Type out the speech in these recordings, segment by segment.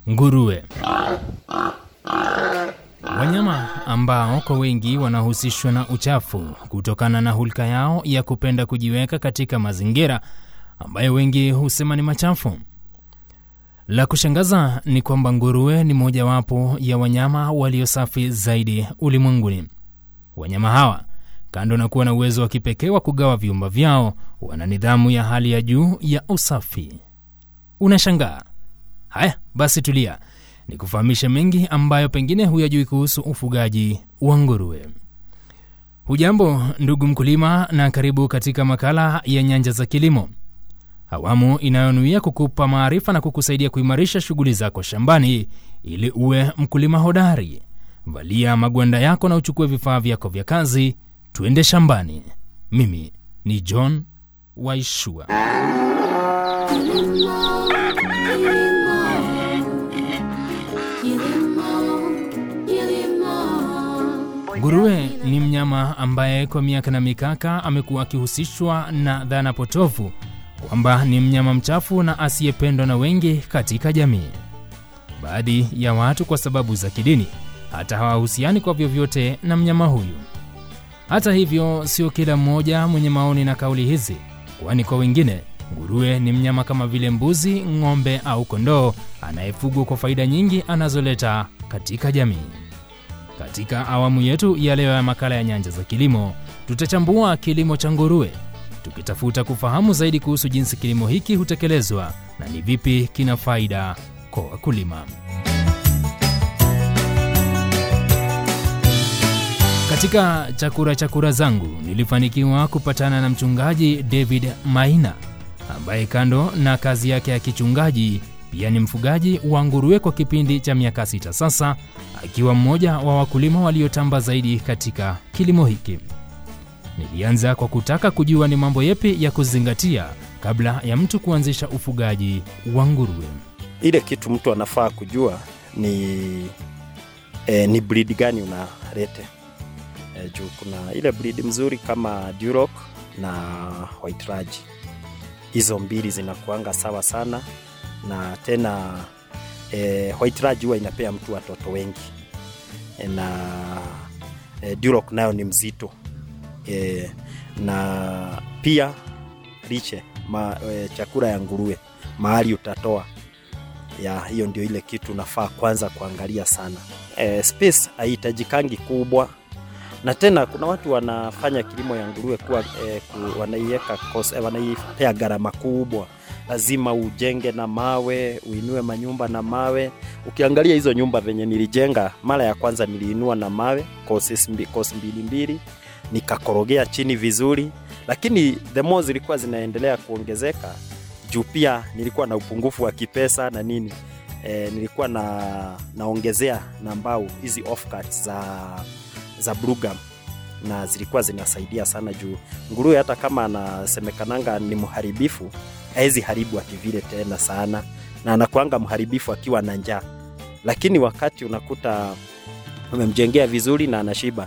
Nguruwe. Wanyama ambao kwa wengi wanahusishwa na uchafu kutokana na hulka yao ya kupenda kujiweka katika mazingira ambayo wengi husema ni machafu. La kushangaza ni kwamba nguruwe ni mojawapo ya wanyama walio safi zaidi ulimwenguni. Wanyama hawa kando na kuwa na uwezo wa kipekee wa kugawa viumba vyao, wana nidhamu ya hali ya juu ya usafi. Unashangaa? Haya basi, tulia ni kufahamisha mengi ambayo pengine huyajui kuhusu ufugaji wa nguruwe. Hujambo ndugu mkulima, na karibu katika makala ya Nyanja za Kilimo, awamu inayonuia kukupa maarifa na kukusaidia kuimarisha shughuli zako shambani ili uwe mkulima hodari. Valia magwanda yako na uchukue vifaa vyako vya kazi, tuende shambani. Mimi ni John Waishua. Nguruwe ni mnyama ambaye kwa miaka na mikaka amekuwa akihusishwa na dhana potofu kwamba ni mnyama mchafu na asiyependwa na wengi katika jamii. Baadhi ya watu kwa sababu za kidini hata hawahusiani kwa vyovyote na mnyama huyu. Hata hivyo, sio kila mmoja mwenye maoni na kauli hizi, kwani kwa wengine nguruwe ni mnyama kama vile mbuzi, ng'ombe au kondoo anayefugwa kwa faida nyingi anazoleta katika jamii. Katika awamu yetu ya leo ya makala ya Nyanja za Kilimo, tutachambua kilimo cha nguruwe, tukitafuta kufahamu zaidi kuhusu jinsi kilimo hiki hutekelezwa na ni vipi kina faida kwa wakulima. Katika chakura chakura zangu nilifanikiwa kupatana na mchungaji David Maina ambaye kando na kazi yake ya kichungaji pia ni mfugaji wa nguruwe kwa kipindi cha miaka sita sasa, akiwa mmoja wa wakulima waliotamba zaidi katika kilimo hiki. Nilianza kwa kutaka kujua ni mambo yepi ya kuzingatia kabla ya mtu kuanzisha ufugaji wa nguruwe. Ile kitu mtu anafaa kujua ni e, ni breed gani unalete e, juu kuna ile breed mzuri kama Duroc na White Raj. Hizo mbili zinakuanga sawa sana na tena e, White Raj huwa inapea mtu watoto wengi e, na e, Duroc nayo ni mzito e, na pia lishe ma, e, chakula ya nguruwe mahali utatoa ya hiyo ndio ile kitu nafaa kwanza kuangalia sana. E, space haihitajikangi kubwa, na tena kuna watu wanafanya kilimo ya nguruwe kuwa e, ku, wanaiweka e, wanaipea gharama kubwa lazima ujenge na mawe, uinue manyumba na mawe. Ukiangalia hizo nyumba venye nilijenga mara ya kwanza, niliinua na mawe kosi mbili mbili, nikakorogea chini vizuri, lakini the more zilikuwa zinaendelea kuongezeka juu pia nilikuwa na upungufu wa kipesa na nini e, nilikuwa na naongezea na mbao hizi offcuts za za Brugam na zilikuwa zinasaidia sana juu nguruwe hata kama anasemekananga ni mharibifu hawezi haribu akivile tena sana, na anakuanga mharibifu akiwa na njaa, lakini wakati unakuta umemjengea vizuri na anashiba,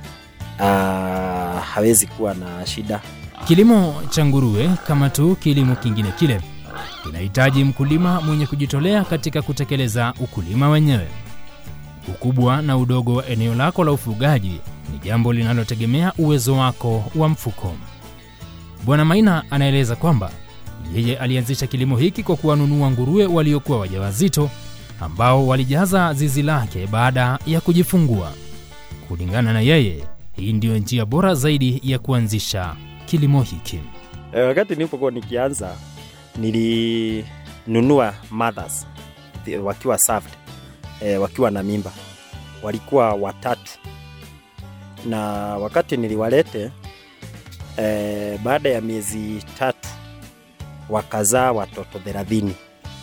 aa, hawezi kuwa na shida. Kilimo cha nguruwe kama tu kilimo kingine kile kinahitaji mkulima mwenye kujitolea katika kutekeleza ukulima wenyewe. Ukubwa na udogo wa eneo lako la ufugaji ni jambo linalotegemea uwezo wako wa mfuko. Bwana Maina anaeleza kwamba yeye alianzisha kilimo hiki kwa kuwanunua nguruwe waliokuwa wajawazito ambao walijaza zizi lake baada ya kujifungua. Kulingana na yeye, hii ndiyo njia bora zaidi ya kuanzisha kilimo hiki. E, wakati nilipokuwa nikianza nilinunua mothers wakiwa served, e, wakiwa na mimba, walikuwa watatu, na wakati niliwalete e, baada ya miezi tatu wakazaa watoto thelathini.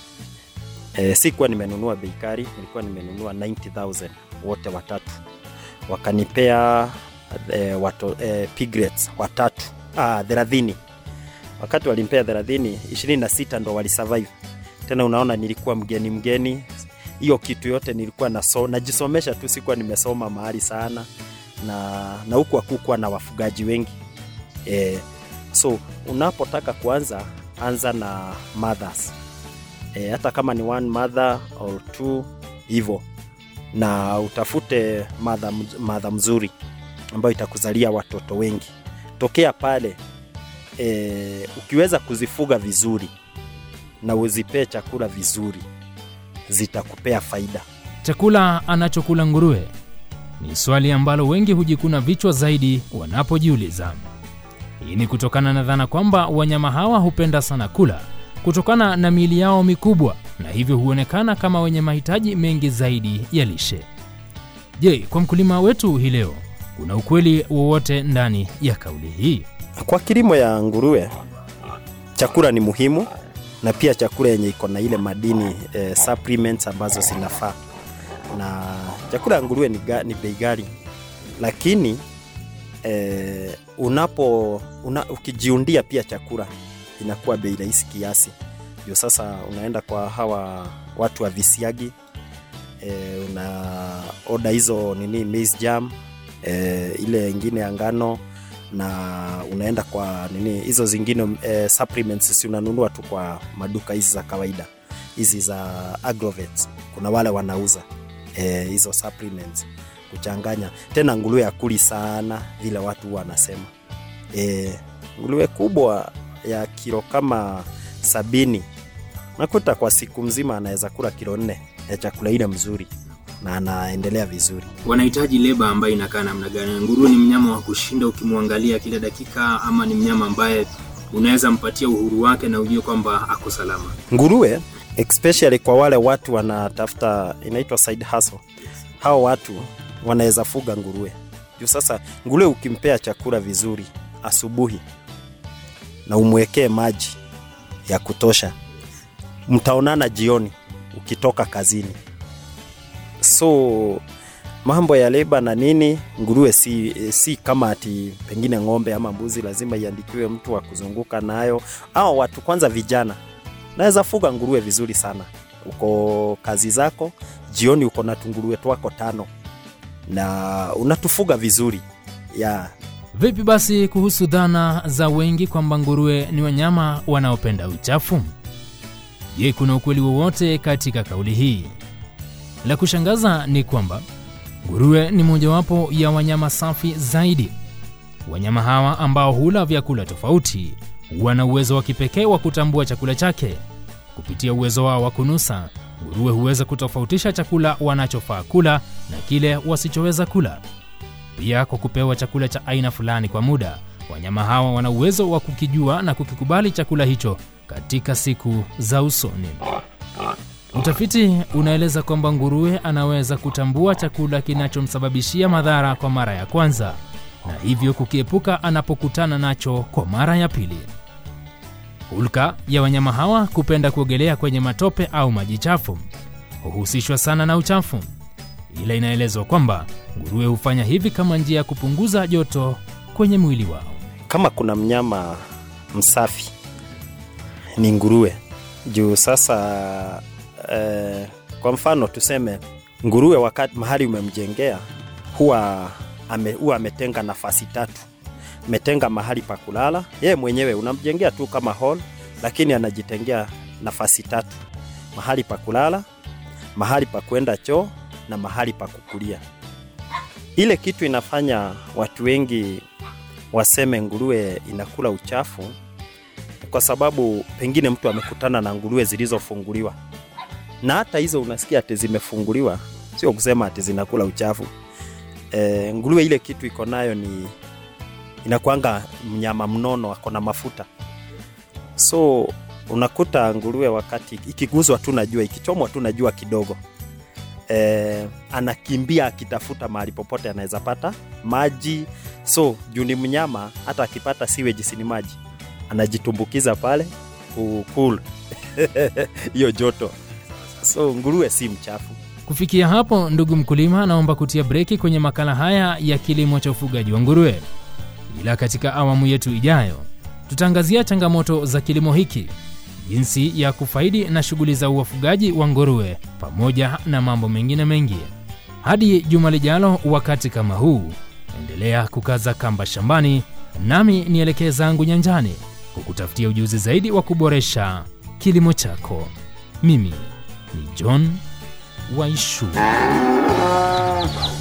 E, sikuwa nimenunua bei kali, nilikuwa nimenunua 90000 wote watatu, wakanipea e, wato, e, piglets watatu ah, thelathini. Wakati walimpea thelathini, ishirini na sita ndo walisurvive. Tena unaona, nilikuwa mgeni mgeni, hiyo kitu yote nilikuwa naso, najisomesha tu, sikuwa nimesoma mahali sana, na na huku hakukuwa na wafugaji wengi e, so unapotaka kuanza anza na mothers e, hata kama ni one mother or two hivyo, na utafute madha, madha mzuri ambayo itakuzalia watoto wengi. Tokea pale e, ukiweza kuzifuga vizuri na uzipee chakula vizuri, zitakupea faida. Chakula anachokula nguruwe ni swali ambalo wengi hujikuna vichwa zaidi wanapojiuliza. Hii ni kutokana na dhana kwamba wanyama hawa hupenda sana kula kutokana na miili yao mikubwa na hivyo huonekana kama wenye mahitaji mengi zaidi ya lishe. Je, kwa mkulima wetu hii leo kuna ukweli wowote ndani ya kauli hii? Kwa kilimo ya nguruwe, chakula ni muhimu na pia chakula yenye iko na ile madini eh, supplements ambazo zinafaa, na chakula ya nguruwe ni, ga, ni bei ghali, lakini eh, unapo una, ukijiundia pia chakula inakuwa bei rahisi kiasi. Ndio sasa unaenda kwa hawa watu wa visiagi e, una oda hizo nini maize jam e, ile ingine ya ngano na unaenda kwa nini hizo zingine e, supplements si unanunua tu kwa maduka hizi za kawaida hizi za agrovet kuna wale wanauza e, hizo supplements kuchanganya tena nguruwe akuli sana vile watu wanasema e, nguruwe kubwa ya kilo kama sabini nakuta kwa siku mzima anaweza kula kilo nne ya chakula ile mzuri na anaendelea vizuri. Wanahitaji leba ambayo inakaa namna gani? Nguruwe ni mnyama wa kushinda ukimwangalia kila dakika, ama ni mnyama ambaye unaweza mpatia uhuru wake na ujue kwamba ako salama? Nguruwe especially kwa wale watu wanatafuta inaitwa side hustle, hao watu wanaweza fuga nguruwe juu sasa nguruwe ukimpea chakula vizuri asubuhi na umwekee maji ya kutosha, mtaonana jioni ukitoka kazini. So mambo ya leba na nini, nguruwe si, si kama ati pengine ng'ombe ama mbuzi, lazima iandikiwe mtu wa kuzunguka nayo. Au watu kwanza, vijana naweza fuga nguruwe vizuri sana. Uko kazi zako, jioni uko na tunguruwe twako tano na unatufuga vizuri ya Vipi basi kuhusu dhana za wengi kwamba nguruwe ni wanyama wanaopenda uchafu? Je, kuna ukweli wowote katika kauli hii? La kushangaza ni kwamba nguruwe ni mojawapo ya wanyama safi zaidi. Wanyama hawa ambao hula vyakula tofauti wana uwezo wa kipekee wa kutambua chakula chake. Kupitia uwezo wao wa kunusa, nguruwe huweza kutofautisha chakula wanachofaa kula na kile wasichoweza kula. Pia kwa kupewa chakula cha aina fulani kwa muda, wanyama hawa wana uwezo wa kukijua na kukikubali chakula hicho katika siku za usoni. Utafiti unaeleza kwamba nguruwe anaweza kutambua chakula kinachomsababishia madhara kwa mara ya kwanza na hivyo kukiepuka anapokutana nacho kwa mara ya pili. Hulka ya wanyama hawa kupenda kuogelea kwenye matope au maji chafu huhusishwa sana na uchafu, ila inaelezwa kwamba nguruwe hufanya hivi kama njia ya kupunguza joto kwenye mwili wao. kama kuna mnyama msafi ni nguruwe juu sasa eh, kwa mfano tuseme nguruwe wakati mahali umemjengea huwa ame, huwa ametenga nafasi tatu ametenga mahali pa kulala yeye mwenyewe unamjengea tu kama hall lakini anajitengea nafasi tatu mahali pa kulala mahali pa kwenda choo na mahali pa kukulia ile kitu inafanya watu wengi waseme nguruwe inakula uchafu kwa sababu pengine mtu amekutana na nguruwe zilizofunguliwa na hata hizo unasikia ati zimefunguliwa sio kusema ati zinakula uchafu e, nguruwe ile kitu iko nayo ni inakwanga mnyama mnono ako na mafuta so unakuta nguruwe wakati ikiguzwa tu najua ikichomwa tu najua kidogo e, anakimbia akitafuta mahali popote anaweza pata maji so juu ni mnyama hata akipata sewage si ni maji anajitumbukiza pale kukul hiyo joto so nguruwe si mchafu Kufikia hapo, ndugu mkulima, naomba kutia breki kwenye makala haya ya kilimo cha ufugaji wa nguruwe, ila katika awamu yetu ijayo tutaangazia changamoto za kilimo hiki, jinsi ya kufaidi na shughuli za uwafugaji wa nguruwe, pamoja na mambo mengine mengi. Hadi juma lijalo, wakati kama huu, endelea kukaza kamba shambani, nami nielekee zangu nyanjani kukutafutia ujuzi zaidi wa kuboresha kilimo chako. Mimi ni John Waishu.